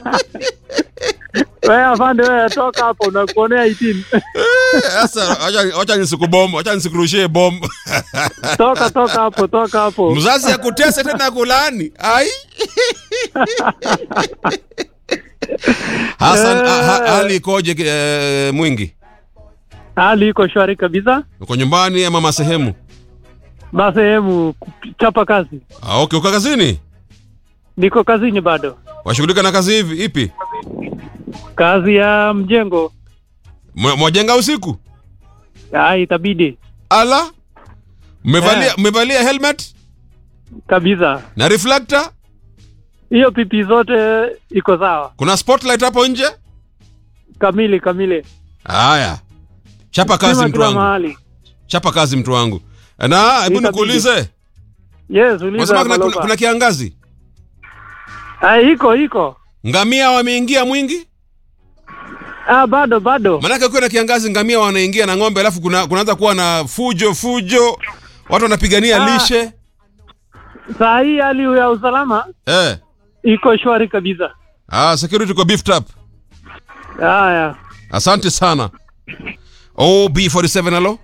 Wewe afande, wewe toka hapo, nakuonea 18. Sasa acha acha nisikubom, acha nisikurushie bom. Toka toka hapo, toka hapo. Mzazi akutese tena kulani. Ai. Hassan, ha- ha- hali ikoje eh, mwingi? Hali iko shwari kabisa. Uko nyumbani ama masehemu? Masehemu chapa kazi. Ah, okay, uko kazini? Niko kazini bado. Washughulika na kazi hivi ipi? Kazi ya mjengo. Mwa- Mwajenga usiku? Ah, itabidi Ala? Mmevalia Eh. mmevalia helmet kabisa. na reflector? Hiyo pipi zote iko sawa. Kuna spotlight hapo nje? Kamili kamili. Haya. Chapa kazi Stima mtu kila wangu. mahali. Chapa kazi mtu wangu. Na hebu Itabidi. nikuulize. Yes, uliza Unasema kuna, kuna, Maloba. kuna kiangazi? Ah, iko iko. Ngamia wameingia mwingi? Ah, bado bado. Maanake ukiwa na kiangazi ngamia wanaingia na ng'ombe alafu kuna kunaanza kuwa na fujo fujo. Watu wanapigania Ah. lishe. Saa hii hali ya usalama Eh. iko shwari kabisa. Ah, security kwa beefed up. Haya. Asante sana. OB47 halo.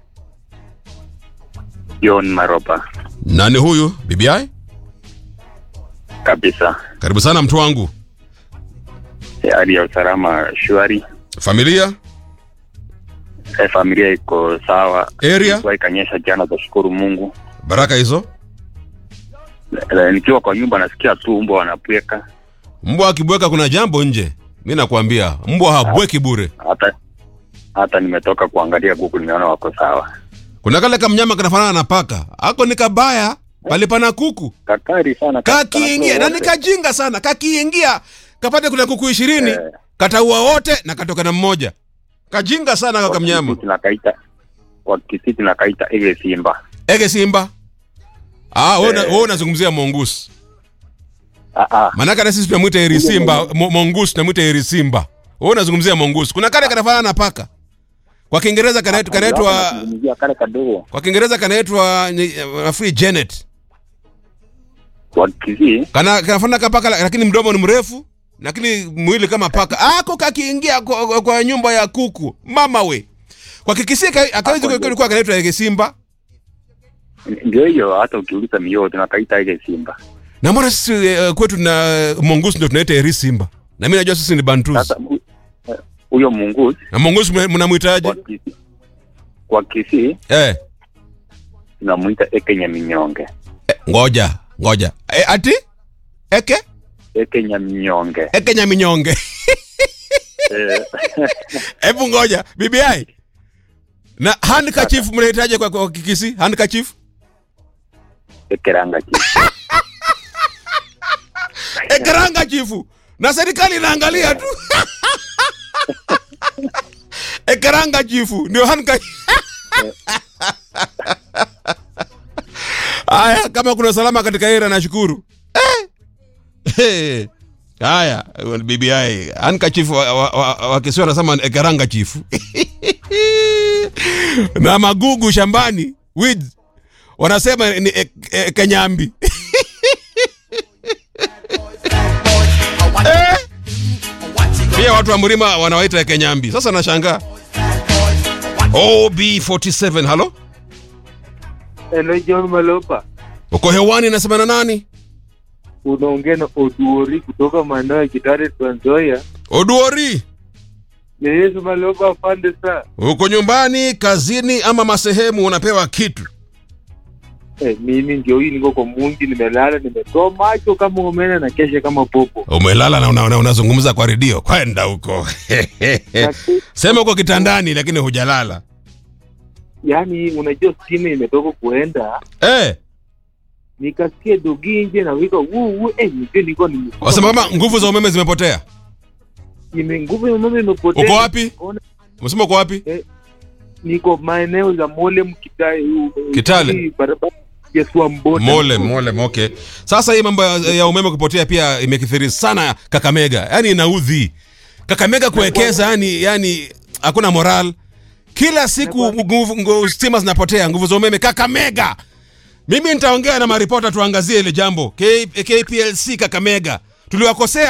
John Maropa Nani huyu? BBI? kabisa. Karibu sana mtu wangu. Hali ya usalama shwari, Familia? Eh, familia iko sawa. Area? Mvua ikanyesha jana, tashukuru Mungu. Baraka hizo. Eh, Nikiwa kwa nyumba nasikia tu mbwa wanapweka, Mbwa akibweka kuna jambo nje. Mi nakwambia mbwa habweki bure. hata hata nimetoka kuangalia kuku, nimeona wako sawa. Kuna kale kamnyama kanafanana na paka. Ako ni kabaya palipana kuku. Kakari sana Kakiingia na wote. nikajinga sana. Kakiingia kapate kuna kuku ishirini Eh. kataua wote na katoka na mmoja. Kajinga sana kaka mnyama. Wakisii tunakaita wakisii tunakaita ile simba. Ege simba. Ah, wewe una- Eh. wewe unazungumzia mongoose. Ah, ah. Manaka na sisi tunamwita eri simba, mo- mongoose tunamwita eri simba. Wewe unazungumzia mongoose. Kuna kale kanafanana na paka. Kwa Kiingereza kanaitwa kanaitwa Nazungumzia kale kadogo kwa Kiingereza kanaitwa ni- nafikiri Janet. wakisii Kana kanafanana kama paka lakini mdomo ni mrefu, lakini mwili kama paka. Ako kakiingia kwa, kwa, kwa nyumba ya kuku. Mama we. Kwa kikisia akawezi Ako kulikuwa kanaitwa ege simba. ndio hiyo, hata ukiuliza mioo tunakaita ile simba. Na mbona sisi uh, kwetu na mongoose ndio tunaita eri simba. Na mimi najua sisi ni bantus. Sasa hu- eh, huyo munguzi Na mongoose mna- mnamuitaje? kwa Kisii- kwa Kisii Eh. tunamuita ekenya minyonge, Ngoja, ngoja. E, ati? Eke? ekenya minyonge. Eke nyaminyonge. Eh, Hebu ngoja, BBI. Na handkerchief mnahitaji kwa, kwa kikisi? Handkerchief? ekeranga chi Ekeranga chifu. Na serikali inaangalia tu. Ekeranga chifu ndio handkerchief. Aya, kama kuna salama katika era nashukuru. Eh. Eh. Haya, BBI handkerchief wa, wa, wa, wa Kiswahili wanasema ekeranga chifu. na magugu shambani weeds wanasema ni e, e, kenyambi eh? pia watu wa mlima wanawaita kenyambi sasa nashangaa ob47 halo Hello John Malopa, uko hewani nasema na nani unaongea na Oduori kutoka maeneo ya Kitale, Trans Nzoia. oduori Yes Malopa, afande sana. uko nyumbani kazini ama masehemu unapewa kitu Eh, mimi ndio hii niko kwa mungi, nimelala, nimetoa macho kama umena na kesha kama popo. umelala na una- una- unazungumza kwa redio kwenda huko Lakini, sema uko kitandani lakini hujalala Yaani unajua stima imetoka kuenda, eh, nikasikia dogi nje na wika wuu wuu, eh, nijue niko ni wasema kama nguvu za umeme zimepotea ime nguvu ya umeme imepotea. uko wapi Ona, umesema uko wapi Niko maeneo za Molem Kitale, Kitale? hii barabara ya Swamboda. Mole, mole, okay. Sasa hii mambo ya, ya umeme kupotea pia imekithiri sana Kakamega, yaani inaudhi Kakamega kuwekeza, yani yani hakuna moral. Kila siku nguvu, nguvu stima zinapotea, nguvu za umeme Kakamega. Mimi nitaongea na maripota tuangazie ile jambo K, KPLC Kakamega, tuliwakosea